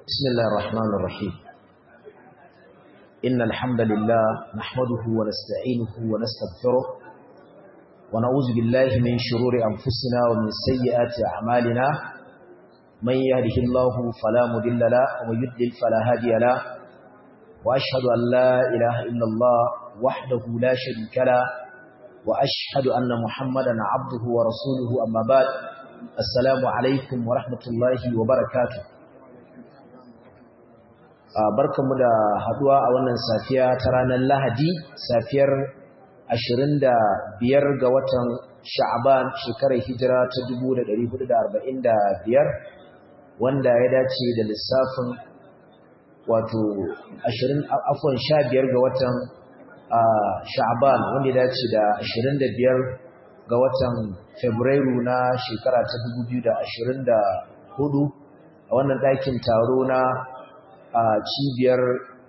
بسم الله الرحمن الرحيم إن الحمد لله نحمده ونستعينه ونستغفره ونعوذ بالله من شرور أنفسنا ومن سيئات أعمالنا من يهده الله فلا مضل له ومن يضلل فلا هادي له وأشهد أن لا إله إلا الله وحده لا شريك له وأشهد أن محمدا عبده ورسوله أما بعد السلام عليكم ورحمة الله وبركاته barkanmu da haduwa a wannan safiya ta ranar Lahadi safiyar 25 ga watan Sha'ban shekarar hijira ta 1445 wanda ya dace da lissafin wato 20 afwan 15 ga watan Sha'ban wanda ya dace da 25 ga watan Fabrairu na shekara ta 2024 a wannan ɗakin taro na a cibiyar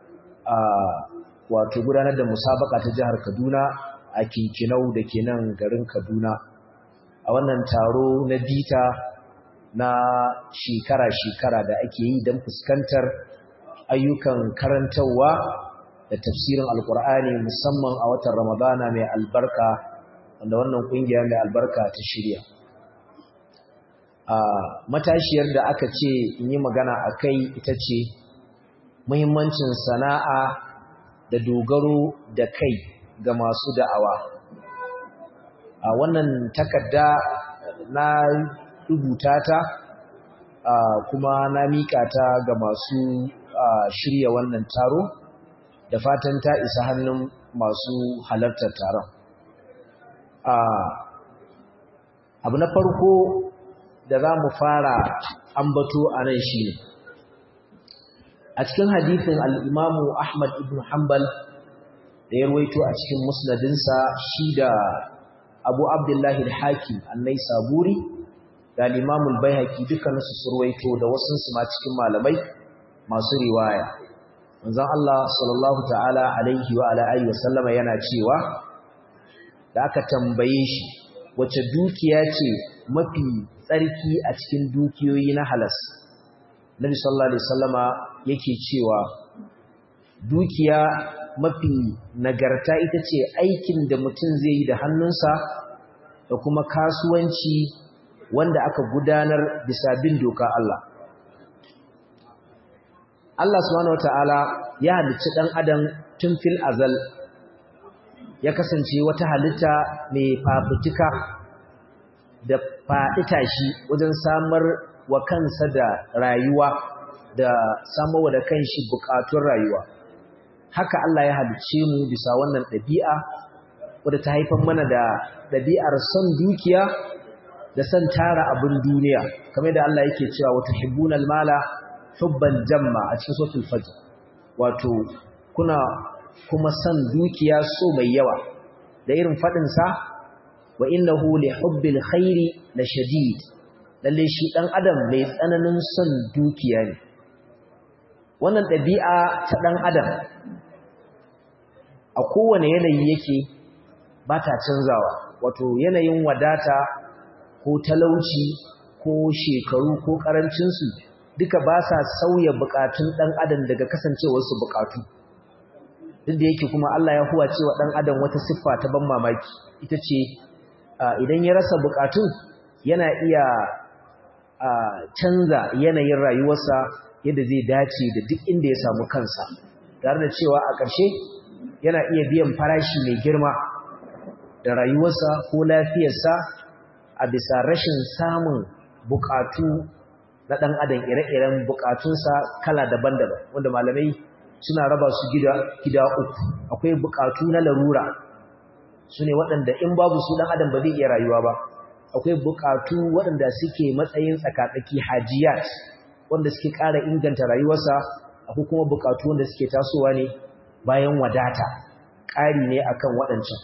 wato gudanar da musabaka ta jihar Kaduna a Kinkinau da ke nan garin Kaduna a wannan taro na bita na shekara-shekara da ake yi don fuskantar ayyukan karantarwa da tafsirin alkur'ani musamman a watan ramadana mai albarka wanda wannan kungiya mai albarka ta shirya a matashiyar da aka ce in yi magana a kai ita ce muhimmancin sana'a da dogaro da kai ga masu da'awa a wannan takarda na rubuta ta kuma na mika ta ga masu shirya wannan taro da fatan ta isa hannun masu halartar taron abu na farko da za mu fara ambato a nan shi ne a cikin hadithin al'imamu Ahmad ibn Hanbal da ya ruwaito a cikin musnadinsa shi da abu abdullahi al-hakim annai saburi da al'imamul bai haƙi dukkaninsu su ruwaito da wasunsu ma cikin malamai masu riwaya manzon Allah sallallahu ta'ala alaihi wa ala'ayi wa sallama yana cewa da aka tambaye shi wace dukiya ce mafi tsarki a cikin dukiyoyi na halas Nabi sallallahu alaihi wasallama yake cewa dukiya mafi nagarta ita ce aikin da mutum zai yi da hannunsa da kuma kasuwanci wanda aka gudanar bisa bin doka Allah Allah subhanahu wataala ya halicci dan adam tun fil azal ya kasance wata halitta mai fafutuka da faɗi tashi wajen samar wa kansa da rayuwa da samarwa da kanshi bukatun rayuwa haka Allah ya halicce mu bisa wannan ɗabi'a wadda ta haifar mana da ɗabi'ar son dukiya da son tara abin duniya kamar da Allah yake cewa wata hibbunal mala hubban jamma a cikin suratul fajr wato kuna kuma son dukiya so mai yawa da irin fadin sa wa innahu li hubbil khairi la shadid lalle shi dan adam mai tsananin son dukiya ne wannan dabi'a ta dan adam a kowane yanayi yake ba ta canzawa wato yanayin wadata ko talauci ko shekaru ko karancin su duka ba sa sauya bukatun dan adam daga kasancewar su bukatu duk da yake kuma Allah ya huwa cewa dan adam wata siffa ta ban mamaki ita ce idan ya rasa bukatun yana iya canza yanayin rayuwarsa yadda zai dace da duk inda ya samu kansa tare da cewa a ƙarshe yana iya biyan farashi mai girma da rayuwarsa ko lafiyarsa a bisa rashin samun bukatu na ɗan adam ire-iren bukatunsa kala daban-daban wanda malamai suna raba su gida gida uku akwai bukatu na larura su ne waɗanda in babu su ɗan adam ba zai iya rayuwa ba akwai bukatu waɗanda suke matsayin tsakatsaki hajiyat wanda suke ƙara inganta rayuwarsa akwai kuma bukatu wanda suke tasowa ne bayan wadata ƙari ne akan waɗancan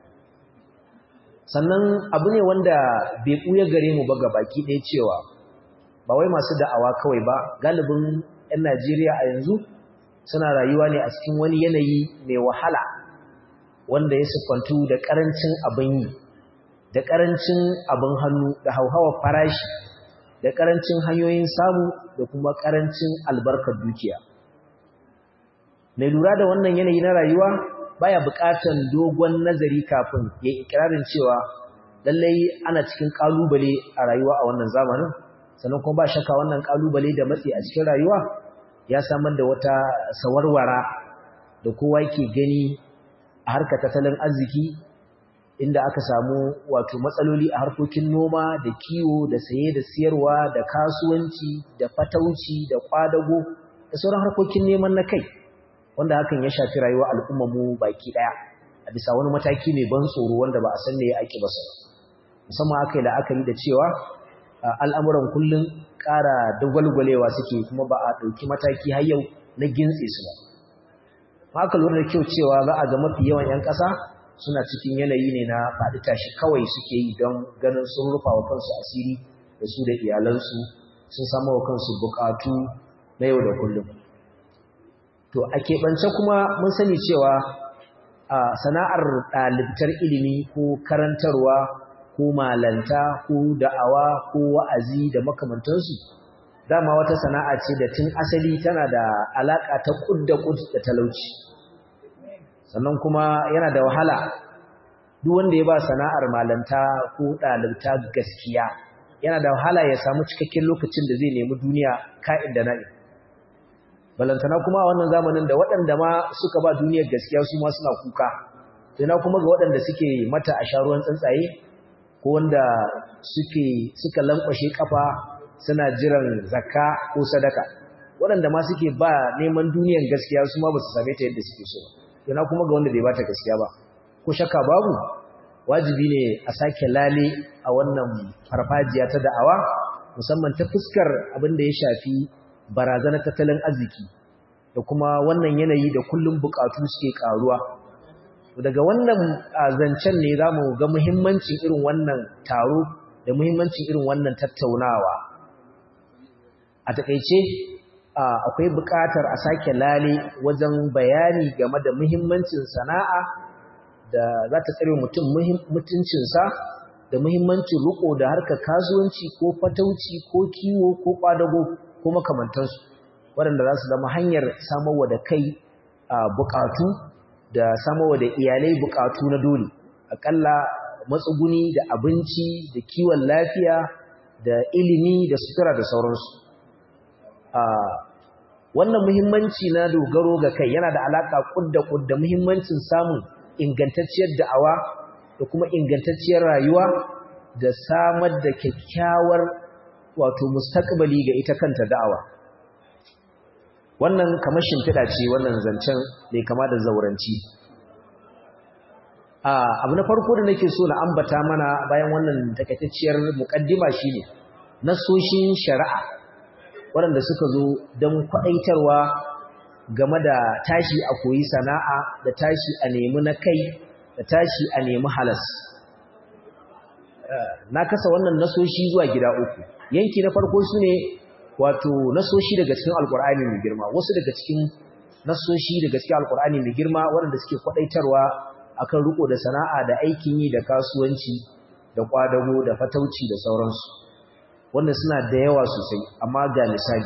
sannan abu ne wanda bai ɓuya gare mu ba baki ɗaya cewa ba wai masu da'awa kawai ba galibin 'yan najeriya a yanzu suna rayuwa ne a cikin wani yanayi mai wahala wanda ya siffantu da ƙarancin abin yi da ƙarancin abin hannu da hauhawar farashi da ƙarancin hanyoyin samu da kuma ƙarancin albarkar dukiya mai lura da wannan yanayi na rayuwa baya buƙatar dogon nazari kafin ya ikirarin cewa lallai ana cikin ƙalubale a rayuwa a wannan zamanin sannan kuma ba shakka wannan ƙalubale da matsi a cikin rayuwa ya samar da wata sawarwara da kowa yake gani a harkar tattalin arziki inda aka samu wato matsaloli a harkokin noma da kiwo da saye da siyarwa da kasuwanci da fatauci da kwadago da sauran harkokin neman na kai wanda hakan ya shafi rayuwar al'ummar mu baki daya a bisa wani mataki mai ban tsoro wanda ba a san me ake ba sa musamman aka yi la'akari da cewa al'amuran kullum ƙara dagwalgwalewa suke kuma ba a ɗauki mataki har yau na gintse su ba aka lura da kyau cewa za a ga mafi yawan 'yan ƙasa suna cikin yanayi ne na faɗi tashi kawai suke yi don ganin sun rufa wa kansu asiri da su da iyalansu sun samu wa kansu buƙatu na yau da kullum to a keɓance kuma mun sani cewa a sana'ar ɗalibtar ilimi ko karantarwa ko malanta ko da'awa ko wa'azi da makamantansu dama wata sana'a ce da tun asali tana da alaƙa ta ƙud da ƙud da talauci sannan kuma yana da wahala duk wanda ya ba sana'ar malanta ko ɗalibta gaskiya yana da wahala ya samu cikakken lokacin da zai nemi duniya ka'in da na'in balantana kuma a wannan zamanin da waɗanda ma suka ba duniyar gaskiya su ma suna kuka sai na kuma ga waɗanda suke mata a sharuwan tsuntsaye ko wanda suke suka lankwashe kafa suna jiran zakka ko sadaka waɗanda ma suke ba neman duniyar gaskiya su ma ba su same ta yadda suke so sai na kuma ga wanda bai bata gaskiya ba ko shakka babu wajibi ne a sake lale a wannan farfajiya ta da'awa musamman ta fuskar abin da ya shafi barazanar tattalin arziki da kuma wannan yanayi da kullum bukatu suke karuwa daga wannan zancen ne za mu ga muhimmancin irin wannan taro da muhimmancin irin wannan tattaunawa a takaice akwai bukatar a sake lale wajen bayani game da muhimmancin sana'a da za ta tsare mutum mutuncinsa da muhimmancin riko da harkar kasuwanci ko fatauci ko kiwo ko kwadago ko makamantansu waɗanda za su zama hanyar samarwa da kai bukatu da samarwa da iyalai bukatu na dole aƙalla matsuguni da abinci da kiwon lafiya da ilimi da sutura da sauransu wannan muhimmanci na dogaro ga kai yana da alaƙa ƙudda ƙudda muhimmancin samun ingantacciyar da'awa da kuma ingantacciyar rayuwa da samar da kyakkyawar wato mustaqbali ga ita kanta da'awa wannan kamar shimfiɗa ce wannan zancen mai kama da zauranci abu na farko da nake so na ambata mana bayan wannan takaitacciyar muƙaddima shine nasoshin shari'a waɗanda suka zo don kwaɗaitarwa game da tashi a koyi sana'a da tashi a nemi na kai da tashi a nemi halas na kasa wannan nasoshi zuwa gida uku yanki na farko su ne wato nasoshi daga cikin alkur'ani mai girma wasu daga cikin nasoshi daga cikin alkur'ani mai girma waɗanda suke kwaɗaitarwa akan riko da sana'a da aikin yi da kasuwanci da kwadago da fatauci da sauransu wanda suna da yawa sosai amma ga misali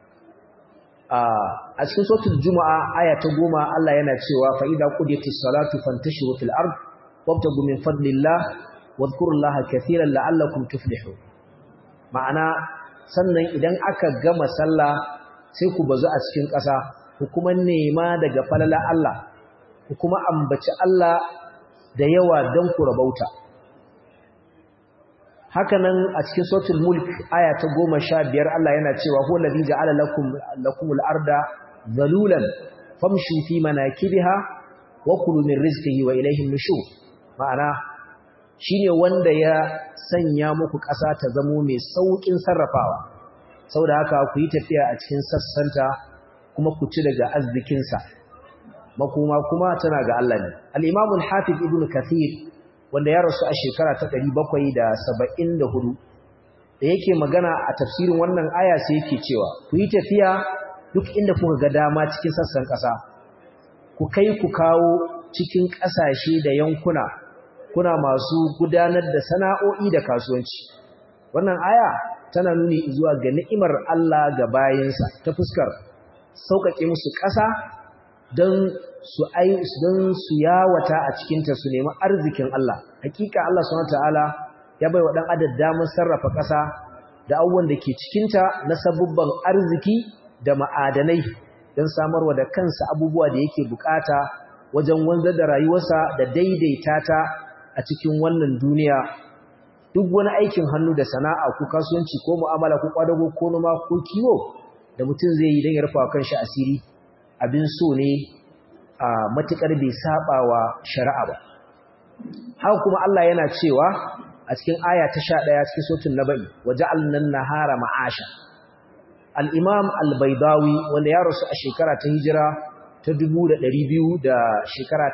a cikin sautul juma'a aya ta goma Allah yana cewa fa idza qudiyatis salatu fantashiru fil ard wabtagu min fadlillah wadhkurullaha katiran la'allakum tuflihun ma'ana sannan idan aka gama sallah sai ku bazu a cikin ƙasa ku kuma nema daga falala Allah ku kuma ambaci Allah da yawa don ku rabauta hakanan a cikin suratul mulk aya ta 15 Allah yana cewa huwa allazi ja'ala lakum lakumul arda zalulan famshu fi manakibiha wa kulu min rizqihi wa ilayhi nushur ma'ana shine wanda ya sanya muku ƙasa ta zamo mai saukin sarrafawa saboda haka ku yi tafiya a cikin sassanta kuma ku ci daga arzikinsa makoma kuma tana ga Allah ne al-Imam al-Hafiz Ibn Kathir wanda ya rasu a shekara ta 774 da yake magana a tafsirin wannan aya sai yake cewa ku yi tafiya duk inda kuka ga dama cikin sassan ƙasa ku kai ku kawo cikin ƙasashe da yankuna kuna masu gudanar da sana'o'i da kasuwanci wannan aya tana nuni zuwa ga ni'imar Allah ga bayinsa ta fuskar sauƙaƙe musu ƙasa don su ai don su yawata a cikinta su nemi arzikin Allah hakika Allah subhanahu ta'ala ya bai wa dan adam damar sarrafa ƙasa da abubuwan da ke cikinta na sabubban arziki da ma'adanai don samarwa da kansa abubuwa da yake bukata wajen wanzar da rayuwarsa da daidaita ta a cikin wannan duniya duk wani aikin hannu da sana'a ko kasuwanci ko mu'amala ko kwadago ko noma ko kiwo da mutum zai yi don ya rufa kanshi asiri abin so ne a matukar bai saba wa shari'a ba haka kuma Allah yana cewa a cikin aya ta 11 cikin suratul nabai waja'alna an-nahara ma'asha al-imam al-baydawi wanda ya rasu a shekara ta hijira ta 2200 da shekara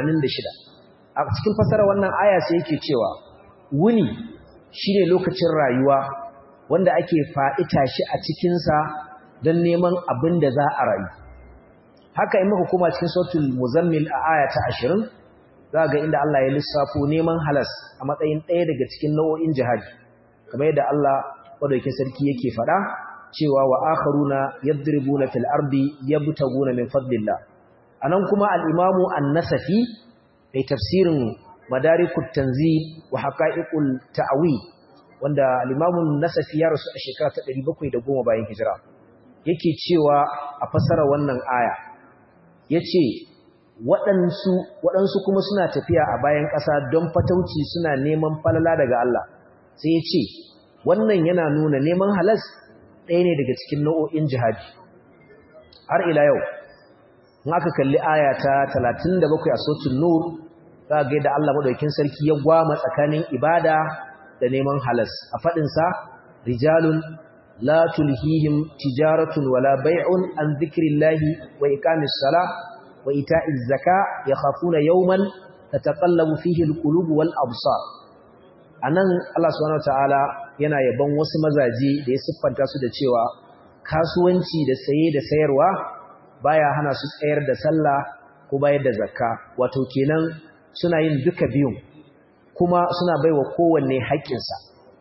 86 a cikin fasara wannan aya sai yake cewa wuni shine lokacin rayuwa wanda ake fa'ita shi a cikinsa don neman abin da za a rayu haka in muka kuma cikin sautul muzammil a aya ta 20 za ga inda Allah ya lissafo neman halas a matsayin ɗaya daga cikin nau'o'in jihadi kamar yadda Allah madaukakin sarki yake faɗa cewa wa akharuna yadribuna fil ardi yabtaguna min fadlillah anan kuma al-imamu an-nasafi ai tafsirin madarikut tanzil wa haqa'iqul ta'wi wanda al-imamu an-nasafi ya rasu a shekara ta 710 bayan hijira yake cewa a fasara wannan aya yace waɗansu waɗansu kuma suna tafiya a bayan ƙasa don fatauci suna neman falala daga Allah sai yace wannan yana nuna neman halas ɗaya ne daga cikin nau'o'in jihadi har ila yau in aka kalli aya ta 37 a suratul nur za ga da Allah madaukakin sarki ya gwama tsakanin ibada da neman halas a fadin sa rijalun la tulhihim tijaratun wala bai'un an dhikrillahi wa iqamis sala wa ita'iz zaka yakhafuna yawman tataqallabu fihi alqulub wal absar anan Allah subhanahu wataala yana yaban wasu mazaje da ya siffanta su da cewa kasuwanci da saye da sayarwa baya hana su tsayar da sallah ko bayar da zakka wato kenan suna yin duka biyun kuma suna baiwa kowanne haƙƙinsa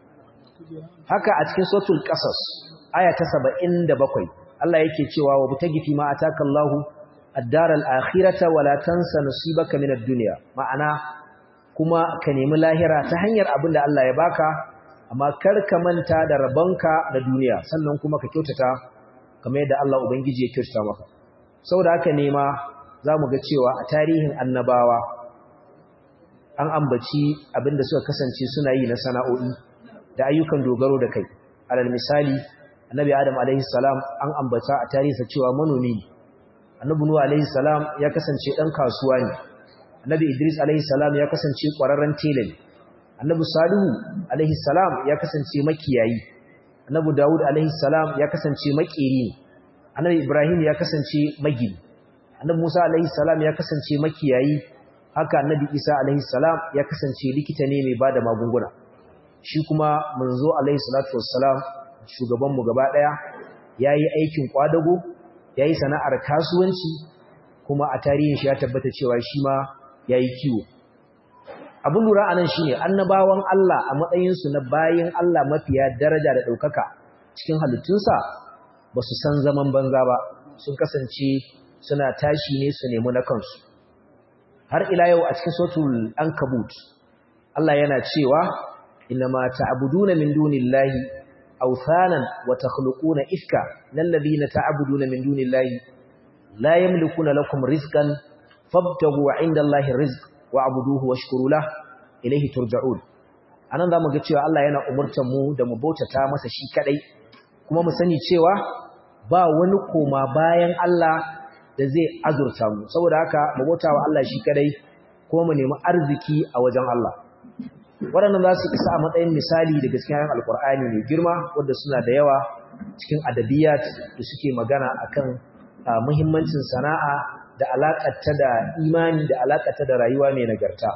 haka a cikin suratul qasas aya ta 77 Allah yake cewa wa butagi fi ma atakallahu ad-daral akhirata wala tansa nasibaka minad dunya ma'ana kuma ka nemi lahira ta hanyar abin da Allah ya baka amma kar ka manta da rabonka da duniya sannan kuma ka kyautata kamar yadda Allah ubangiji ya kyautata maka saboda haka ne ma zamu ga cewa a tarihin annabawa an ambaci abinda suka kasance suna yi na sana'o'i da ayyukan dogaro da kai alal misali annabi adam alaihi salam an ambata a tarihinsa cewa manomi ne annabi nuhu alaihi salam ya kasance dan kasuwa ne annabi idris alaihi salam ya kasance kwararren tela ne annabi salihu alaihi salam ya kasance makiyayi annabi daud alaihi salam ya kasance makeri ne annabi ibrahim ya kasance magini annabi musa alaihi salam ya kasance makiyayi haka annabi isa alaihi salam ya kasance likita ne mai bada magunguna shi kuma manzo alaihi salatu wassalam shugaban mu gaba daya yayi aikin kwadago yayi sana'ar kasuwanci kuma a tarihin shi ya tabbata cewa shi ma yayi kiwo abin lura anan shine annabawan Allah a matsayin su na bayin Allah mafiya daraja da daukaka cikin halittunsa ba su san zaman banza ba sun kasance suna tashi ne su nemi na kansu har ila yau a cikin suratul ankabut Allah yana cewa inma ta'buduna min dunillahi awthanan wa takhluquna ifka lal ladina ta'buduna min dunillahi la yamlikuna lakum rizqan fabtagu 'indallahi rizq wa'buduhu washkuru lahu ilayhi turja'un anan zamu ga cewa Allah yana umurtar mu da mu bautata masa shi kadai kuma mu sani cewa ba wani koma bayan Allah da zai azurta mu saboda haka mu bautawa Allah shi kadai kuma mu nemi arziki a wajen Allah waɗannan za su isa a matsayin misali daga cikin ayan alkur'ani mai girma wanda suna da yawa cikin adabiyat da suke magana akan muhimmancin sana'a da alaƙarta da imani da alaƙarta da rayuwa mai nagarta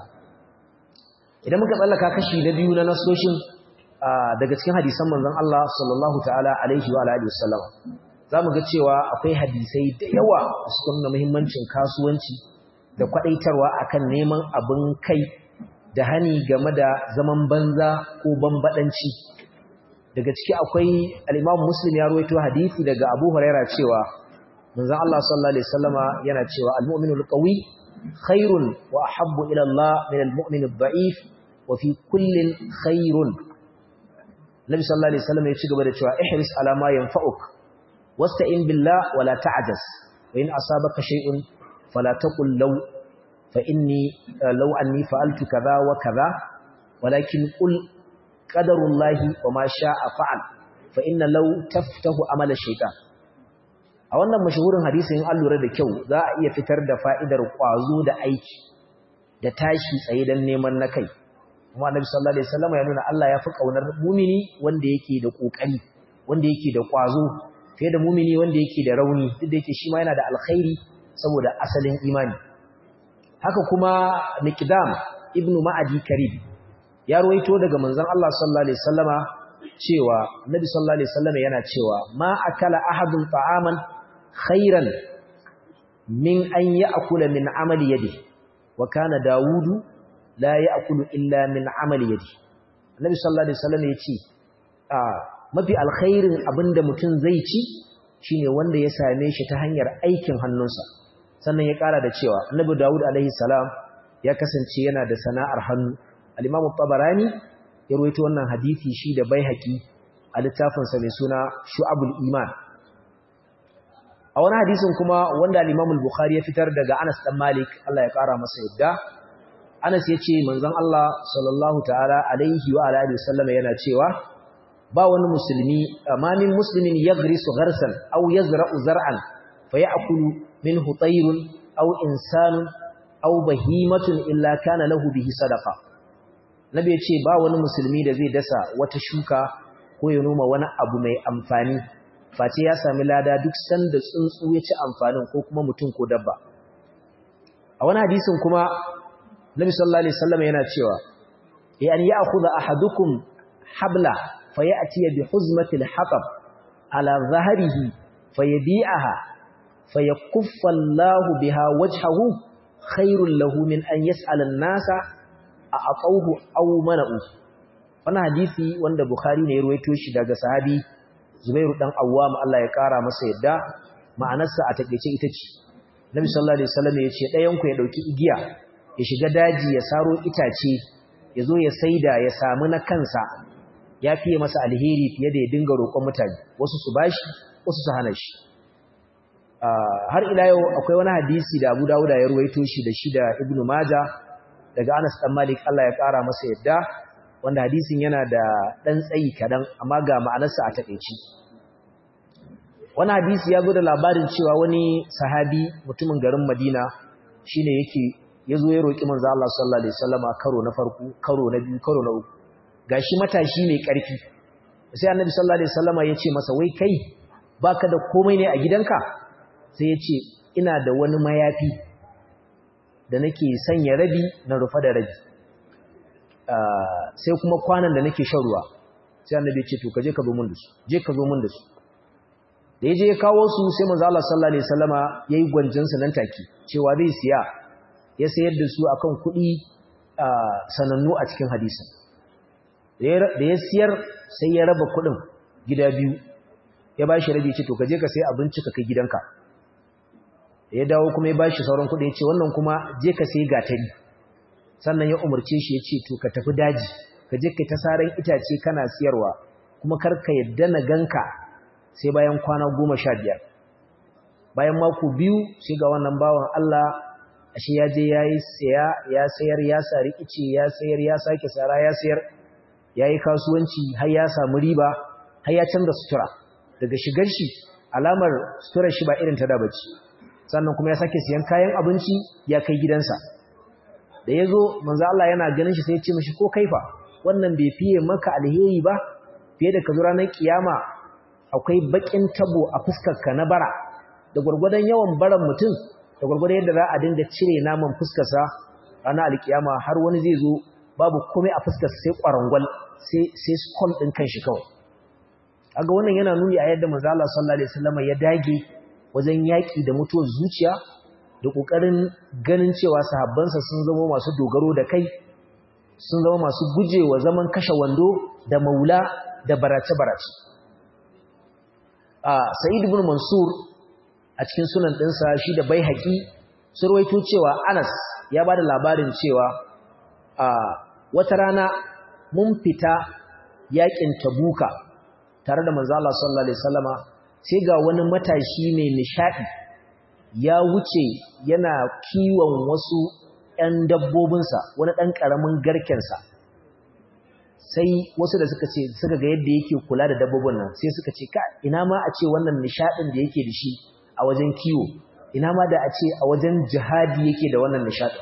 idan muka tsallaka kashi na biyu na nasoshin daga cikin hadisan manzon Allah sallallahu ta'ala alaihi wa alihi wasallam zamu ga cewa akwai hadisai da yawa da suka nuna muhimmancin kasuwanci da kwadaitarwa akan neman abin kai da hani game da zaman banza ko bambadanci daga ciki akwai al-Imam Muslim ya rawaito hadisi daga Abu Huraira cewa manzon Allah sallallahu alaihi wasallama yana cewa al-mu'minu al-qawi khairun wa ahabbu ila Allah min al-mu'min ad-da'if wa fi kullin khairun Nabi sallallahu alaihi wasallam ya ci gaba da cewa ihris ala ma yanfa'uk wasta'in billah wa la ta'jas wa in asabaka shay'un fala taqul law fa inni law anni fa'altu kadha wa kadha walakin qul qadarullahi wa ma sha'a fa'al fa inna law taftahu amala shaytan a wannan mashahurin hadisin an lura da kyau za a iya fitar da fa'idar kwazo da aiki da tashi tsaye dan neman na kai kuma annabi sallallahu alaihi wasallam ya nuna Allah ya fi kaunar mumini wanda yake da kokari wanda yake da kwazo fiye da mumini wanda yake da rauni duk da yake shi ma yana da alkhairi saboda asalin imani haka kuma miqdam ibnu ma'adi karib ya ruwaito daga manzon Allah sallallahu alaihi wasallama cewa annabi sallallahu alaihi wasallam yana cewa ma akala ahadun ta'aman khairan min an ya'kula min amali yadihi wa kana dawudu la ya'kulu illa min amali yadi annabi sallallahu alaihi wasallam yace a mafi alkhairin abinda mutum zai ci shine wanda ya same shi ta hanyar aikin hannunsa sannan ya kara da cewa annabi Dawud alaihi salam ya kasance yana da sana'ar hannu al-Imam tabarani ya rawaito wannan hadisi shi da Baihaqi a littafin sa mai suna Shu'abul Iman a wani hadisin kuma wanda al-Imam al-Bukhari ya fitar daga Anas dan Malik Allah ya kara masa yadda Anas ya ce manzon Allah sallallahu ta'ala alaihi wa alihi wasallam yana cewa ba wani musulmi amamin muslimin yagrisu gharsan aw yazra'u zar'an fayakulu minhu tayrun aw insanun aw bahimatun illa kana lahu bihi sadaqa nabi ya ce ba wani musulmi da zai dasa wata shuka ko ya noma wani abu mai amfani face ya sami lada duk sanda tsuntsu ya ci amfanin ko kuma mutum ko dabba a wani hadisin kuma Nabi sallallahu alaihi wasallam yana cewa yan ya'khudha ahadukum habla fayati bi huzmati al-hatab ala dhahrihi fayabi'aha fayakuffa Allahu biha wajhahu khairul lahu min an yas'ala an-nasa a'tawhu aw mana'u wannan hadisi wanda Bukhari ne ya ruwaito shi daga sahabi Zubairu dan Awwam Allah ya kara masa yadda ma'anarsa a takeice ita ce Nabi sallallahu alaihi wasallam ya ce ɗayan ku ya dauki igiya ya shiga daji ya saro itace ya zo ya saida ya samu na kansa ya fiye masa alheri fiye da ya dinga roƙon mutane wasu su bashi wasu su hana shi har ila yau akwai wani hadisi da Abu Dawud ya ruwaito shi da shi da Ibn Majah daga Anas dan Malik Allah ya ƙara masa yadda wanda hadisin yana da dan tsayi kadan amma ga ma'anarsa a takeici wani hadisi ya zo da labarin cewa wani sahabi mutumin garin Madina shine yake ya zo ya roƙi manzo Allah sallallahu alaihi wasallama karo na farko karo na biyu karo na uku gashi matashi mai ƙarfi sai annabi sallallahu alaihi wasallama ya ce masa wai kai baka da komai ne a gidanka sai ya ce ina da wani mayafi da nake sanya rabi na rufa da rabi sai kuma kwanan da nake shan ruwa sai annabi ya ce to ka je ka zo mun da su je ka zo mun da su da ya je ya kawo su sai manzo Allah sallallahu alaihi wasallama yayi gwanjinsa nan take cewa zai siya ya sayar da su akan kuɗi sanannu a cikin hadisin da ya siyar sai ya raba kuɗin gida biyu ya ba shi rabi ce to kaje ka sai abinci ka kai gidanka da ya dawo kuma ya ba shi sauran kuɗi ya ce wannan kuma je ka sai gatari sannan ya umarce shi ya ce to ka tafi daji ka je ka ta saran itace kana siyarwa kuma kar ka yadda na ganka sai bayan kwana goma sha biyar bayan mako biyu sai ga wannan bawan Allah ashe ya je ya yi saya ya sayar ya sari ice ya sayar ya sake sara ya sayar ya yi kasuwanci har ya samu riba har ya canza sutura daga shigar shi alamar suturar shi ba irin ta da bace sannan kuma ya sake siyan kayan abinci ya kai gidansa da ya zo manzo Allah yana ganin shi sai ya ce mishi ko kaifa wannan bai fiye maka alheri ba fiye da ka zo ranar kiyama akwai bakin tabo a fuskarka na bara da gwargwadon yawan baran mutum da gwargwadon yadda za a dinga cire naman fuskarsa ranar alkiyama har wani zai zo babu komai a fuskarsa sai kwarangwal sai sai skull din kanshi kawai aga wannan yana nuni a yadda manzo Allah sallallahu alaihi wasallam ya dage wajen yaki da mutuwar zuciya da kokarin ganin cewa sahabbansa sun zama masu dogaro da kai sun zama masu gujewa zaman kashe wando da maula da barace-barace sa'id ibn mansur a cikin sunan ɗinsa shi da bai haƙi surwaito cewa anas ya ba da labarin cewa wata rana mun fita yaƙin tabuka tare da manzo Allah sallallahu alaihi wasallama sai ga wani matashi mai nishadi ya wuce yana kiwon wasu ‘yan dabbobinsa wani ɗan ƙaramin garkensa sai wasu da suka ce suka ga yadda yake kula da dabbobin nan sai suka ce ka ina ma a ce wannan nishadin da yake da shi a wajen kiwo ina ma da a ce a wajen jihadi yake da wannan nishadin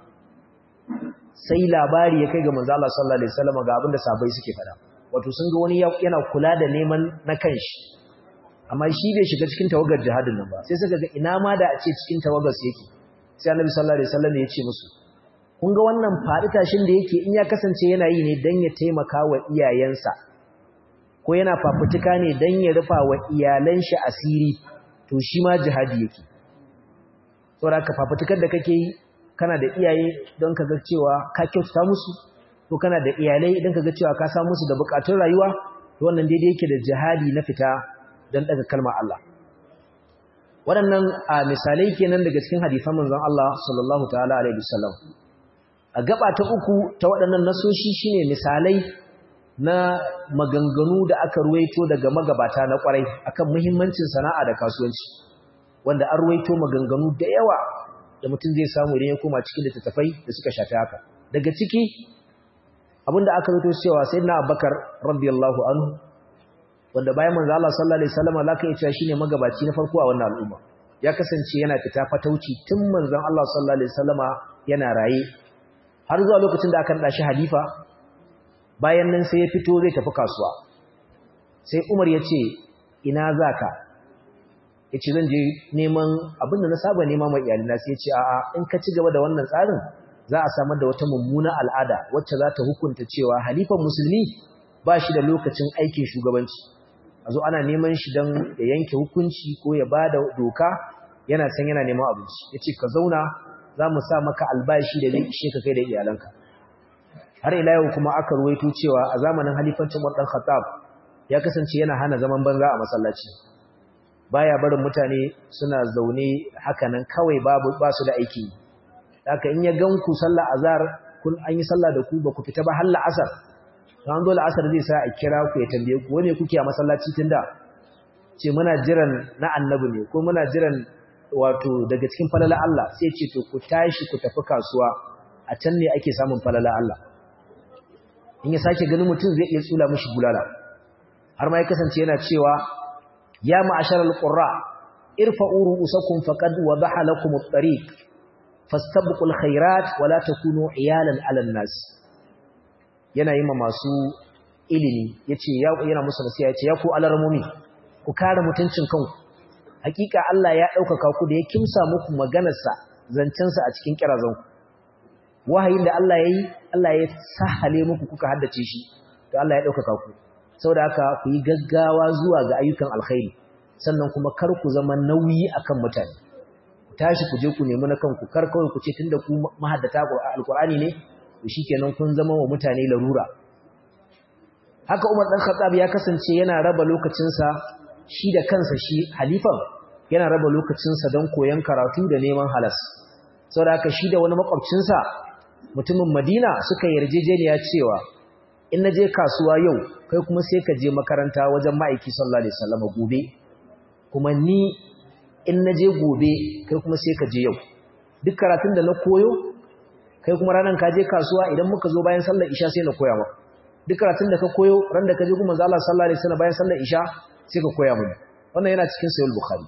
sai labari ya kai ga manzo Allah sallallahu alaihi wasallam ga abin da sabai suke fada wato sun ga wani yana kula da neman na kanshi amma shi bai shiga cikin tawagar jihadin nan ba sai suka ga ina ma da a ce cikin tawagar su yake sai annabi sallallahu alaihi wasallam ya ce musu kun ga wannan faɗi tashin da yake in ya kasance yana yi ne dan ya taimaka wa iyayensa ko yana fafutuka ne dan ya rufa wa iyalan shi asiri to shi ma jihadi yake saboda ka fafutukar da kake yi kana da iyaye don ka ga cewa ka kyautata musu ko kana da iyalai don ka ga cewa ka samu musu da bukatun rayuwa to wannan daidai yake da jihadi na fita don daga kalmar Allah waɗannan a misalai kenan daga cikin hadisan manzon Allah sallallahu ta'ala alaihi wasallam a gaba ta uku ta waɗannan nasoshi shine misalai na maganganu da aka ruwaito daga magabata na kwarai akan muhimmancin sana'a da kasuwanci wanda an ruwaito maganganu da yawa da mutum zai samu idan ya koma cikin littattafai da suka shafi haka daga ciki abinda aka ruwaito cewa sayyidina Abubakar radiyallahu anhu wanda bayan manzo Allah sallallahu alaihi wasallam laka ya cewa shine magabaci na farko a wannan al'umma ya kasance yana fita fatauci tun manzon Allah sallallahu alaihi wasallama yana raye har zuwa lokacin da aka nada shi halifa bayan nan sai ya fito zai tafi kasuwa sai Umar ya ce ina zaka yace zan je neman abinda na saba nema mai iyalina sai ya ce a'a in ka ci gaba da wannan tsarin za a samar da wata mummuna al'ada wacce za ta hukunta cewa halifan musulmi ba shi da lokacin aikin shugabanci a zo ana neman shi don ya yanke hukunci ko ya ba da doka yana san yana neman abinci ya ce ka zauna za mu sa maka albashi da zai ishe ka kai da iyalanka har ila yau kuma aka ruwaito cewa a zamanin halifancin wadan khattab ya kasance yana hana zaman banza a masallaci baya barin mutane suna zaune hakanan kawai babu ba su da aiki haka in ya gan ku sallah azhar kun an yi sallah da ku ba ku fita ba har la'asar ran dole asar zai sa a kira ku ya tambaye ku wane kuke a masallaci tunda ce muna jiran na annabi ne ko muna jiran wato daga cikin falala Allah sai ce to ku tashi ku tafi kasuwa a can ne ake samun falala Allah in ya sake ganin mutum zai iya tsula mishi bulala har ma ya kasance yana cewa ya ma'asharal qurra irfa'u ru'usakum faqad wadaha lakum at-tariq fastabiqul khairat wa la takunu iyalan 'alan nas yana yi ma masu ilimi yace yana musu nasiha yace ya ku alarmumi ku kare mutuncin kanku hakika Allah ya ɗaukaka ku da ya kimsa muku maganarsa zancensa a cikin kirazanku wahayin da Allah ya yi Allah ya sahale muku kuka haddace shi to Allah ya ɗaukaka ku saboda haka ku yi gaggawa zuwa ga ayyukan alkhairi sannan kuma kar ku zama nauyi akan mutane ku tashi ku je ku nemi na kanku kar kawai ku ce tunda ku mahaddata alqur'ani ne to shikenan kun zama wa mutane larura haka Umar dan Khattab ya kasance yana raba lokacinsa shi da kansa shi halifan yana raba lokacinsa don koyon karatu da neman halas saboda haka shi da wani makwabcinsa mutumin Madina suka yarjejeniya cewa in naje kasuwa yau kai kuma sai ka je makaranta wajen ma'aiki sallallahu alaihi wasallam gobe kuma ni in naje gobe kai kuma sai ka je yau duk karatun da na koyo kai kuma ranan ka je kasuwa idan muka zo bayan sallar isha sai na koya maka duk karatun da ka koyo ran da ka je kuma Allah sallallahu alaihi wasallam bayan sallar isha sai ka koya mu wannan yana cikin sahih bukhari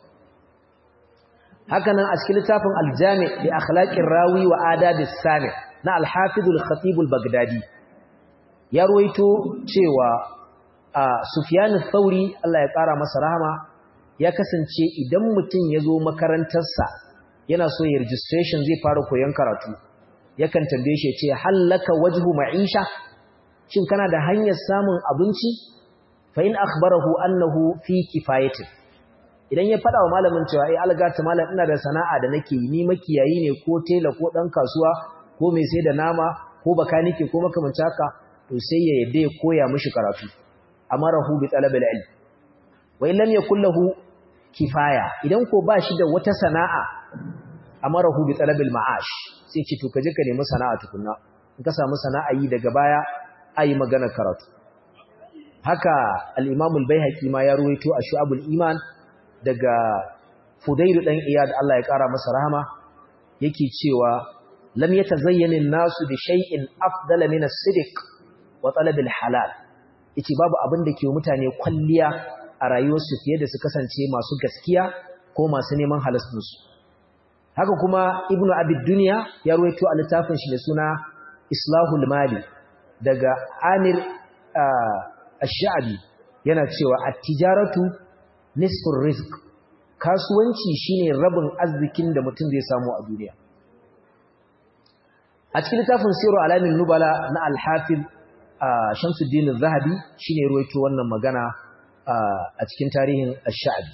haka nan a cikin littafin al-jami' li akhlaqir rawi wa adabis sami na al-hafiz al-khatib al-baghdadi ya ruwaito cewa sufyan ath-thauri Allah ya kara masa rahama ya kasance idan mutum ya zo makarantarsa yana so ya registration zai fara koyon karatu yakan tambaye shi ya ce hallaka wajhu ma'isha shin kana da hanyar samun abinci fa in akhbarahu annahu fi kifayatin idan ya fada wa malamin cewa eh algata malam ina da sana'a da nake yi ni makiyayi ne ko tela ko dan kasuwa ko mai sai da nama ko bakanike ko makamancin haka to sai ya yadda ya koya mishi karatu amarahu bi talab al-ilm wa in lam yakul lahu kifaya idan ko ba shi da wata sana'a amarahu bi talab al-ma'ash sai ce to kaje ka nemi sana'a tukunna in ka samu sana'a yi daga baya ayi magana karatu haka al-imam al-baihaqi ma ya ruwaito a shu'abul iman daga fudayl dan iyad Allah ya kara masa rahama yake cewa lam yatazayyana an-nasu bi shay'in afdala min as-sidq wa talab al-halal yace babu abin da ke mutane kwalliya a rayuwarsu fiye da su kasance masu gaskiya ko masu neman halastunsu haka kuma ibnu abid dunya ya ruwaito a littafin shi da suna islahul mali daga amir ash-sha'bi yana cewa at-tijaratu nisfur rizq kasuwanci shine rabin arzikin da mutum zai samu a duniya a cikin littafin siru alamin nubala na al-hafiz Shamsuddin al-Zahabi shine ruwaito wannan magana a cikin tarihin Ash-Sha'bi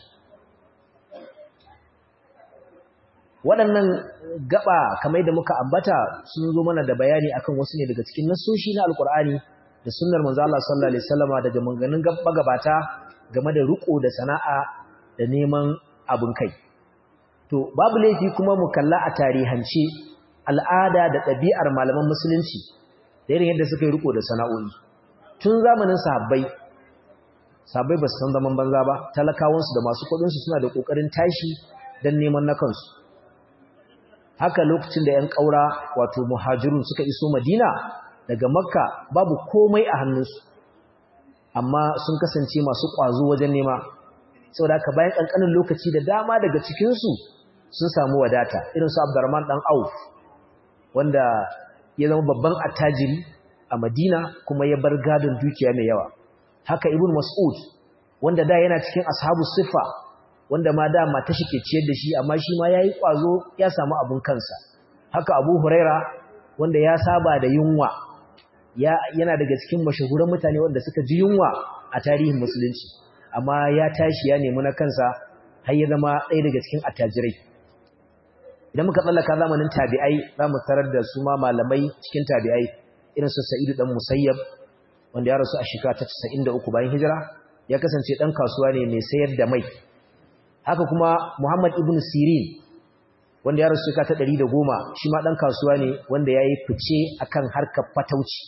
waɗannan gaba kamar da muka ambata sun zo mana da bayani akan wasu ne daga cikin nasoshi na Al-Qur'ani da sunnar manzo Allah sallallahu alaihi wasallama daga maganganun gabata game da riko da sana'a da neman abun kai to babu laifi kuma mu kalla a tarihance al'ada da ɗabi'ar malaman musulunci da irin yadda suka yi riko da sana'o'i tun zamanin sahabbai sahabbai ba su san zaman banza ba talakawansu da masu kudinsu suna da kokarin tashi don neman na kansu haka lokacin da 'yan ƙaura wato muhajirun suka iso madina daga makka babu komai a hannunsu amma sun kasance masu ƙwazo wajen nema saboda haka bayan ƙanƙanin lokaci da dama daga cikinsu sun samu wadata irin su abdurrahman ɗan auf wanda ya zama babban attajiri a Madina kuma ya bar gadon dukiya mai yawa haka ibn mas'ud wanda da yana cikin ashabu siffa wanda ma da mata shi ke ciyar da shi amma shi ma yayi kwazo ya samu abun kansa haka abu huraira wanda ya saba da yunwa ya yana daga cikin mashahuran mutane wanda suka ji yunwa a tarihin musulunci amma ya tashi ya nemi na kansa har ya zama ɗaya daga cikin attajirai idan muka tsallaka zamanin tabi'ai za mu tarar da su ma malamai cikin tabi'ai irin su sa'idu dan musayyab wanda ya rasu a shekara ta 93 bayan hijira ya kasance dan kasuwa ne mai sayar da mai haka kuma muhammad ibn sirin wanda ya rasu shekara ta 110 shi ma dan kasuwa ne wanda yayi fice akan harkar fatauci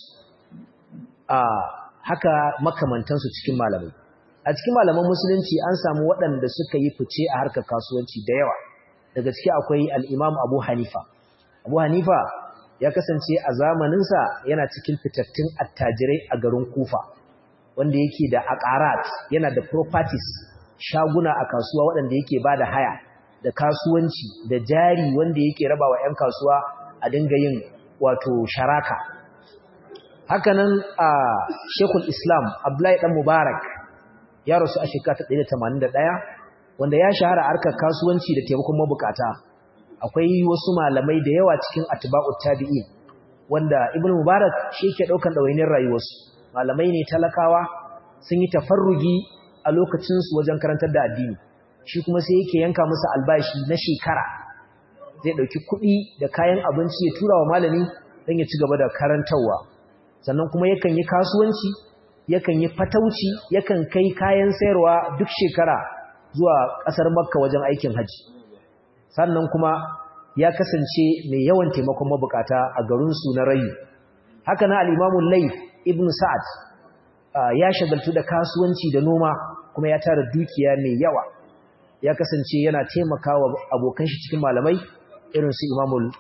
a haka makamantansu cikin malamai a cikin malaman musulunci an samu waɗanda suka yi fice a harkar kasuwanci da yawa daga ciki akwai al'imam abu hanifa abu hanifa ya kasance a zamaninsa yana cikin fitattun attajirai a garin kufa wanda yake da akarat yana da properties shaguna a kasuwa waɗanda yake ba da haya da kasuwanci da jari wanda yake raba wa 'yan kasuwa a dinga yin wato sharaka hakanan a shekul islam abdullahi dan mubarak ya rasu a shekara ta 181 wanda ya shahara harkar kasuwanci da taimakon mabukata akwai wasu malamai da yawa cikin atba'ut tabi'in wanda ibnu mubarak shi yake daukan dawainin rayuwarsu malamai ne talakawa sun yi tafarrugi a lokacin su wajen karantar da addini shi kuma sai yake yanka musu albashi na shekara zai dauki kuɗi da kayan abinci ya tura wa malami don ya ci gaba da karantarwa sannan kuma yakan yi kasuwanci yakan yi fatauci yakan kai kayan sayarwa duk shekara zuwa ƙasar makka wajen aikin haji sannan kuma ya kasance mai yawan taimakon mabukata a garinsu na rayu haka na al'imamun lai ibn sa'ad ya shagaltu da kasuwanci da noma kuma ya tara dukiya mai yawa ya kasance yana taimakawa abokan shi cikin malamai irin su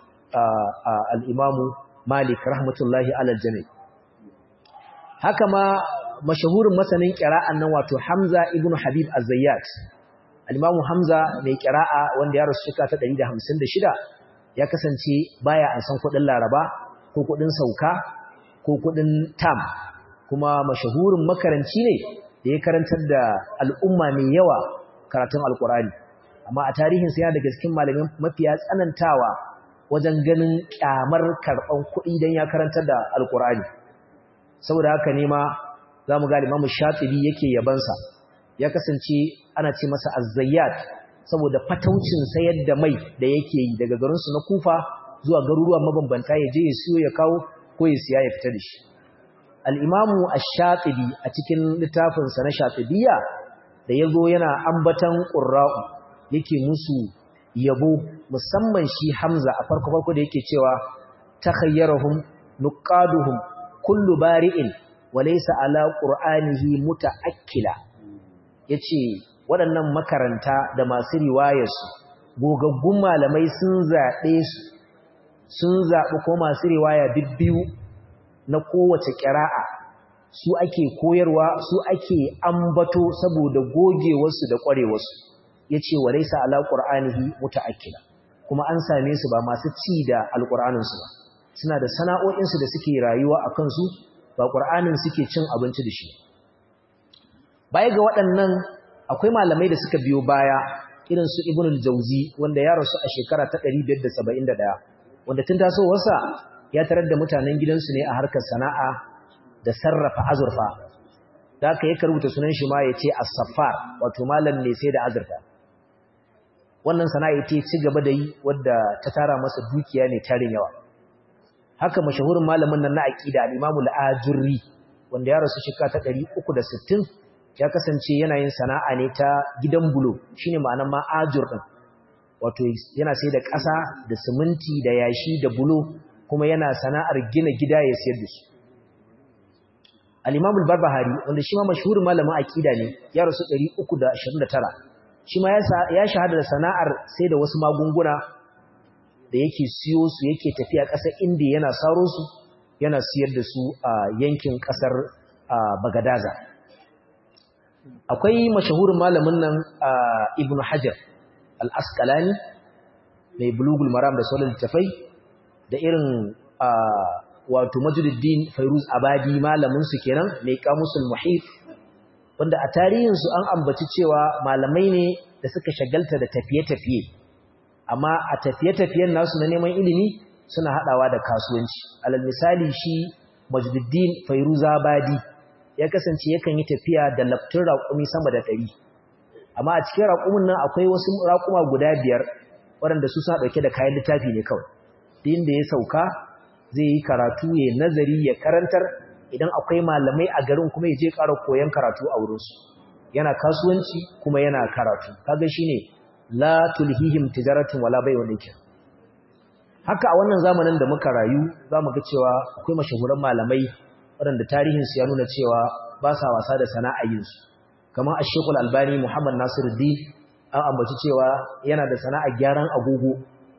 al'imamu malik rahmatullahi alal jami'i haka ma mashahurin masanin ƙira'an nan wato hamza ibn habib az-zayyat al-Imam Hamza mai kira'a wanda ya rasu shekara ta 156 ya kasance baya an san kudin Laraba ko kudin sauka ko kudin tam kuma mashahurin makaranci ne da ya karantar da al'umma mai yawa karatun alkurani amma a tarihin sa yana daga cikin malamin mafiya tsanantawa wajen ganin kyamar karban kuɗi dan ya karantar da alkurani saboda haka ne ma zamu ga Imam Shatibi yake yabansa ya kasance ana ce masa azzayyat saboda fataucin sayar da mai da yake yi daga garinsu na kufa zuwa garuruwa mabambanta ya je ya siyo ya kawo ko ya siya ya fita da shi al'imamu ash-shatibi a cikin littafinsa na shatibiyya da ya zo yana ambatan ƙurra'u yake musu yabo musamman shi hamza a farko-farko da yake cewa ta khayyarahum nuqaduhum kullu bari'in walaysa ala qur'anihi muta'akkila yace waɗannan makaranta da masu riwayarsu gogaggun malamai sun zaɓe su sun zaɓi ko masu riwaya bibbiyu na kowace ƙira'a su ake koyarwa su ake ambato saboda gogewarsu da ƙwarewarsu ya ce wa laisa ala ƙur'anihi muta'akkila kuma an same su ba masu ci da alƙur'aninsu ba suna da sana'o'insu da suke rayuwa a kansu ba ƙur'anin suke cin abinci da shi baya ga waɗannan akwai malamai da suka biyo baya irin su ibn al-jawzi wanda ya rasu a shekara ta 571 wanda tun tasowarsa ya tarar da mutanen gidansu ne a harkar sana'a da sarrafa azurfa da aka yi karuta sunan shi ma ya ce as-saffar wato malam ne sai da azurfa wannan sana'a ita ci gaba da yi wadda ta tara masa dukiya ne tarin yawa haka mashahurin malamin nan na aqida al-Imam al-Ajurri wanda ya rasu shekara ta 360 ya kasance yana yin sana'a ne ta gidan bulo shine ma'anar ma ajur din wato yana sai da ƙasa da siminti da yashi da bulo kuma yana sana'ar gina gida ya sayar da su al-Imam al-Barbahari wanda shi ma mashhurin malamin aqida ne ya rasu 329 shi ma ya shahada da sana'ar sai da wasu magunguna da yake siyo su yake tafiya ƙasar Indiya yana saro su yana siyar da su a yankin ƙasar Bagadaza akwai mashahurin malamin nan Ibn Hajar al-Asqalani mai bulugul maram da sauran littafai da irin wato Majduddin Fairuz Abadi malamin su kenan mai kamusul muhit wanda a tarihin su an ambaci cewa malamai ne da suka shagalta da tafiye-tafiye amma a tafiye-tafiyen nasu na neman ilimi suna hadawa da kasuwanci alal misali shi Majduddin Fairuz Abadi ya kasance yakan yi tafiya da laftin raƙumi sama da ɗari amma a cikin raƙumin nan akwai wasu raƙuma guda biyar waɗanda su suna ɗauke da kayan littafi ne kawai duk da ya sauka zai yi karatu ya nazari ya karantar idan akwai malamai a garin kuma ya je ƙara koyon karatu a wurinsu yana kasuwanci kuma yana karatu kaga shine la tulhihim tijaratun wala bai'un nikin haka a wannan zamanin da muka rayu zamu ga cewa akwai mashahuran malamai waɗanda tarihinsu ya nuna cewa ba sa wasa da sana'ayinsu kamar a shekul albani muhammad nasiruddin an ambaci cewa yana da sana'ar gyaran agogo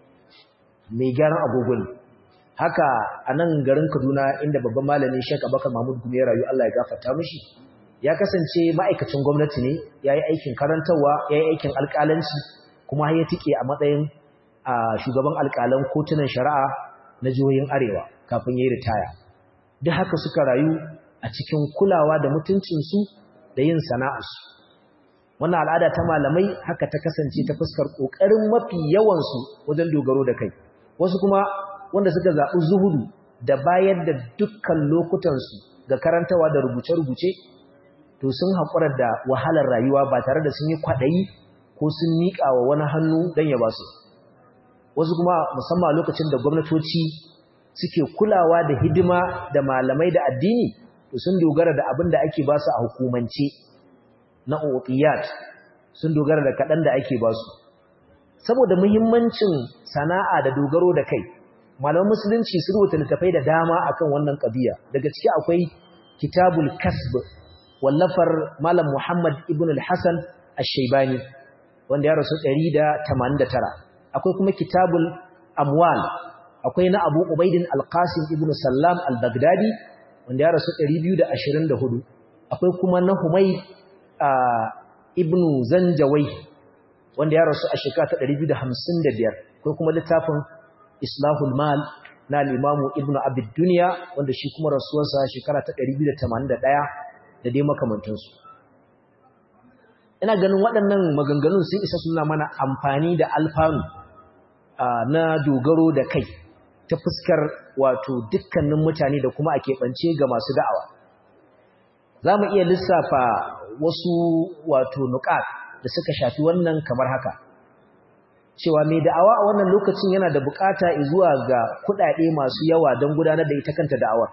mai gyaran agogo ne haka a nan garin kaduna inda babban malami shek abakar mahmud gumi ya rayu allah ya gafarta mishi ya kasance ma'aikacin gwamnati ne ya yi aikin karantarwa ya yi aikin alƙalanci kuma ya tike a matsayin shugaban alƙalan kotunan shari'a na jihohin arewa kafin ya yi ritaya duk haka suka rayu a cikin kulawa da mutuncinsu da yin sana'arsu wannan al'ada ta malamai haka ta kasance ta fuskar ƙoƙarin mafi yawansu wajen dogaro da kai wasu kuma wanda suka zaɓi zuhudu da bayar da dukkan lokutansu ga karantawa da rubuce-rubuce to sun haƙura da wahalar rayuwa ba tare da sun yi kwaɗayi ko sun miƙa wa wani hannu don ya ba su wasu kuma musamman lokacin da gwamnatoci suke kulawa da hidima da malamai da addini to sun dogara da abin da ake ba su a hukumance na otiyat sun dogara da kaɗan da ake ba su saboda muhimmancin sana'a da dogaro da kai malaman musulunci sun rubuta littafai da dama akan wannan ƙabiya daga ciki akwai kitabul kasb wallafar malam muhammad ibn al-hasan ash-shaybani wanda ya rasu 189 akwai kuma kitabul amwal akwai na Abu Ubaidin Al-Qasim ibn Sallam Al-Baghdadi wanda ya rasu 224 akwai kuma na Humayd ibn Zanjawai wanda ya rasu a shekara ta 255 akwai kuma littafin Islahul Mal na al-Imam Ibn Abi Dunya wanda shi kuma rasuwarsa shekara ta 281 da dai makamantansu ina ganin waɗannan maganganun sun isa suna mana amfani da alfanu na dogaro da kai ta fuskar wato dukkanin mutane da kuma a keɓance ga masu da'awa za mu iya lissafa wasu wato nukat da suka shafi wannan kamar haka cewa mai da'awa a wannan lokacin yana da bukata zuwa ga kuɗaɗe masu yawa don gudanar da ita kanta da'awar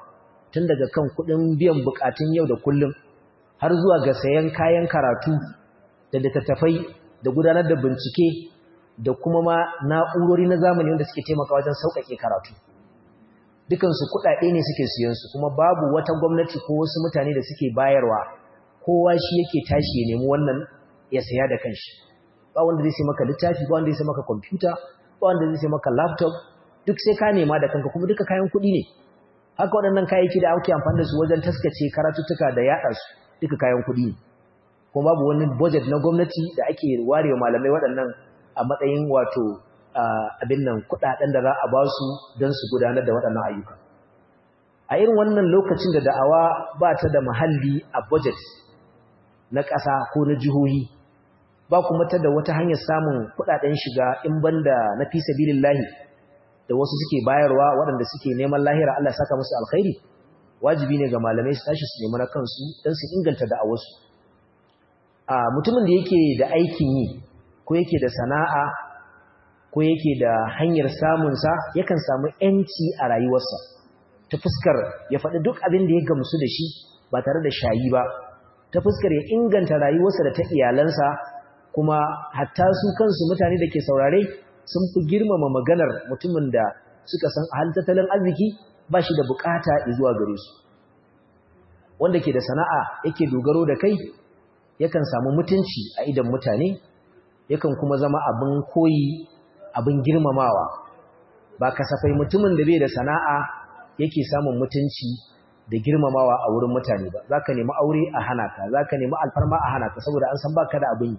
tun daga kan kuɗin biyan buƙatun yau da kullum har zuwa ga sayan kayan karatu da littattafai da gudanar da bincike da kuma ma na'urori na zamani wanda suke taimaka wajen sauƙaƙe karatu dukansu kuɗaɗe ne suke siyansu kuma babu wata gwamnati ko wasu mutane da suke bayarwa kowa shi yake tashi ya nemi wannan ya saya da kanshi ba wanda zai sai maka littafi ba wanda zai sai maka kwamfuta ba wanda zai sai maka laptop duk sai ka nema da kanka kuma duka kayan kuɗi ne haka waɗannan kayayyaki da ake amfani da su wajen taskace karatuttuka da yaɗa su duka kayan kuɗi ne kuma babu wani budget na gwamnati da ake warewa malamai waɗannan a matsayin wato abin nan kuɗaɗen da za a ba su don su gudanar da waɗannan ayyuka a irin wannan lokacin da da'awa ba ta da muhalli a budget na ƙasa ko na jihohi ba kuma ta da wata hanyar samun kuɗaɗen shiga in banda na fi sabilillahi da wasu suke bayarwa waɗanda suke neman lahira Allah saka musu alkhairi wajibi ne ga malamai su tashi su nemi na kansu don su inganta da'awarsu a mutumin da yake da aikin yi ko yake da sana'a ko yake da hanyar samunsa yakan samu ‘yanci a rayuwarsa ta fuskar ya faɗi duk abin da ya gamsu da shi ba tare da shayi ba ta fuskar ya inganta rayuwarsa da ta iyalansa kuma hatta su kansu mutane da ke saurare sun fi girmama maganar mutumin da suka san halin tattalin arziki ba shi da bukata zuwa gare su wanda ke da sana'a yake dogaro da kai yakan samu mutunci a idan mutane yakan kuma zama abin koyi abin girmamawa ba kasafai mutumin da bai da sana'a yake samun mutunci da girmamawa a wurin mutane ba zaka nemi aure a hana ka zaka nemi alfarma a hana ka saboda an san baka da abin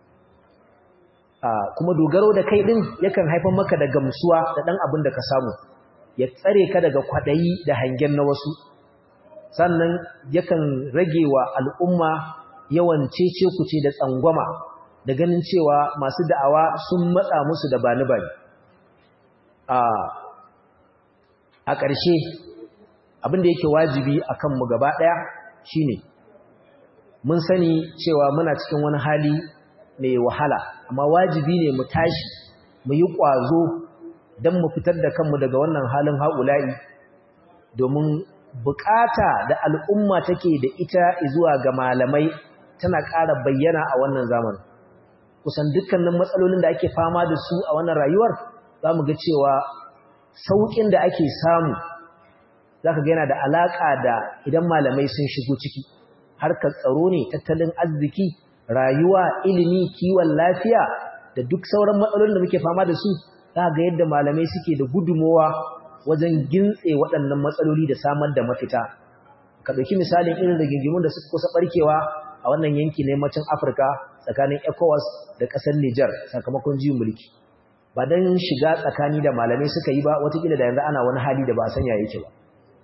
kuma dogaro da kai din yakan haifar maka da gamsuwa da dan abin da ka samu ya tsare ka daga kwadayi da hangen na wasu sannan yakan rage wa al'umma yawan cece kuce da tsangwama da ganin cewa masu da'awa sun matsa musu da bani bani a ƙarshe abin da yake wajibi a kanmu gaba ɗaya shine mun sani cewa muna cikin wani hali mai wahala amma wajibi ne mu tashi mu yi ƙwazo don mu fitar da kanmu daga wannan halin haƙula'i domin bukata da al'umma take da ita zuwa ga malamai tana ƙara bayyana a wannan zamanin kusan dukkanin matsalolin da ake fama da su a wannan rayuwar za mu ga cewa sauƙin da ake samu za ka yana da alaƙa da idan malamai sun shigo ciki harkar tsaro ne tattalin arziki rayuwa ilimi kiwon lafiya da duk sauran matsalolin da muke fama da su za ga yadda malamai suke da gudumowa wajen gintse waɗannan matsaloli da samar da mafita ka ɗauki misalin irin rigingimun da suka kusa ɓarkewa a wannan yanki na yammacin afirka tsakanin ecowas da ƙasar niger sakamakon juyin mulki ba don shiga tsakani da malamai suka yi ba watakila da yanzu ana wani hali da ba a sanya yake ba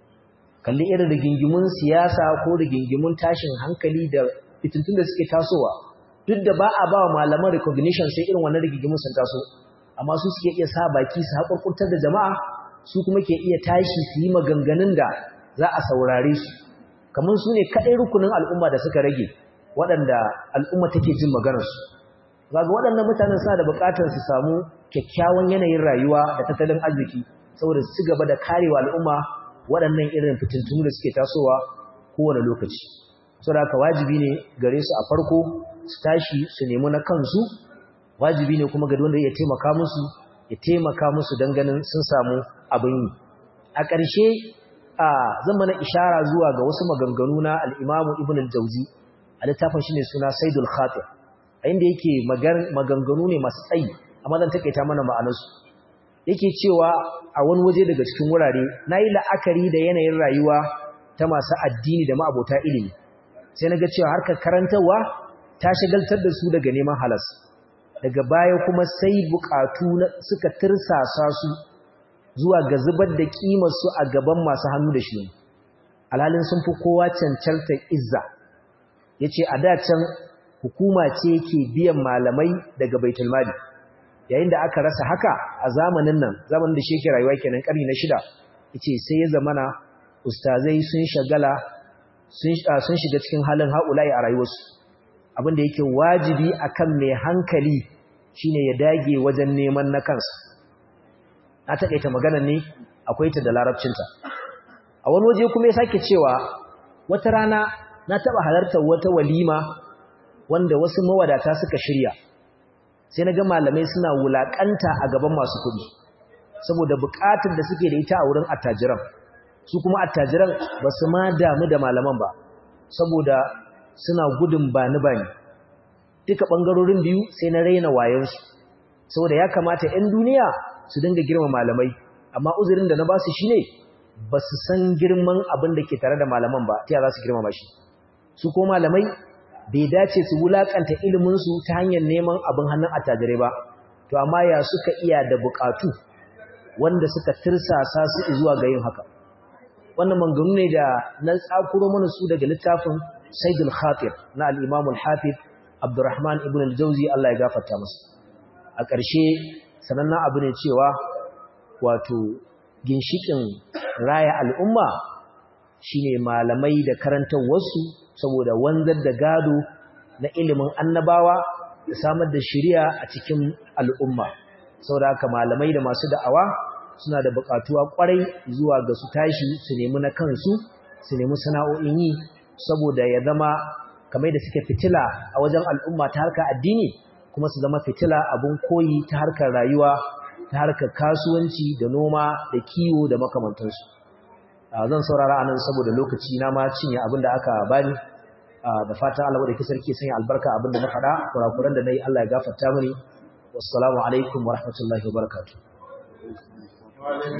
kalli irin rigingimun siyasa ko rigingimun tashin hankali da fitintun da suke tasowa duk da ba a ba wa malaman recognition sai irin wannan rigingimun sun taso amma su suke iya sa baki su haƙurƙurtar da jama'a su kuma ke iya tashi su yi maganganun da za a saurare su kamar su ne kaɗai rukunin al'umma da suka rage waɗanda al'umma take jin maganarsu ga waɗannan mutanen suna da buƙatar su samu kyakkyawan yanayin rayuwa da tattalin arziki saboda su ci gaba da karewa al'umma waɗannan irin fitintunu da suke tasowa kowane lokaci saboda haka wajibi ne gare su a farko su tashi su nemi na kansu wajibi ne kuma ga wanda ya taimaka musu ya taimaka musu don ganin sun samu abin yi a ƙarshe a zan mana ishara zuwa ga wasu maganganu na al'imamu ibn al-jauzi a littafin shi ne suna saidul khatir a inda yake maganganu ne masu tsayi amma zan takaita mana ma'anarsu yake cewa a wani waje daga cikin wurare na yi la'akari da yanayin rayuwa ta masu addini da ma'abota ilimi sai na ga cewa harkar karantarwa ta shagaltar da su daga neman halas daga baya kuma sai bukatu suka tirsasa su zuwa ga zubar da su a gaban masu hannu da shi alhalin sun fi kowa cancantar izza ya ce a can hukuma ce ke biyan malamai daga baitulmali yayin da aka rasa haka a zamanin nan zamanin da sheke rayuwa kenan karni na shida ya ce sai ya zamana ustazai sun shagala sun shiga cikin halin haƙula'i a rayuwarsu abinda yake wajibi akan mai hankali shine ya dage wajen neman na kansa na taƙaita magana ne akwai ta da larabcinta a wani waje kuma ya sake cewa wata rana na taba halartar wata walima wanda wasu mawadata suka shirya sai na ga malamai suna wulakanta a gaban masu kuɗi saboda buƙatar da suke da ita a wurin attajiran su kuma attajiran ba su ma damu da malaman ba saboda suna gudun bani bani duka ɓangarorin biyu sai na raina wayansu saboda ya kamata 'yan duniya su dinga girma malamai amma uzurin da na ba su shi ne ba su san girman abin da ke tare da malaman ba ta za su girmama shi su ko malamai bai dace su wulakanta iliminsu ta hanyar neman abin hannun attajirai ba to amma ya suka iya da bukatu wanda suka tirsasa su zuwa ga yin haka wannan manganu ne da na tsakuro mana su daga littafin saidul khatir na al-imam al-hafiz abdurrahman ibn al-jawzi Allah ya gafarta masa a ƙarshe sanannen abu ne cewa wato ginshikin raya al'umma shine malamai da karantar wasu saboda wanzar da gado na ilimin annabawa da samar da shiriya a cikin al'umma saboda haka malamai da masu da'awa suna da buƙatuwa ƙwarai zuwa ga su tashi su nemi na kansu su nemi sana'o'in yi saboda ya zama kamar da suke fitila a wajen al'umma ta harkar addini kuma su zama fitila abun koyi ta harkar rayuwa ta harkar kasuwanci da noma da kiwo da makamantansu zan saurara anan saboda lokaci na ma cinye abin da aka bani da fatan Allah wadda ke sarki sanya albarka abin da na faɗa kurakuran da na yi Allah ya gafarta mini wassalamu alaikum wa rahmatullahi wa barakatuh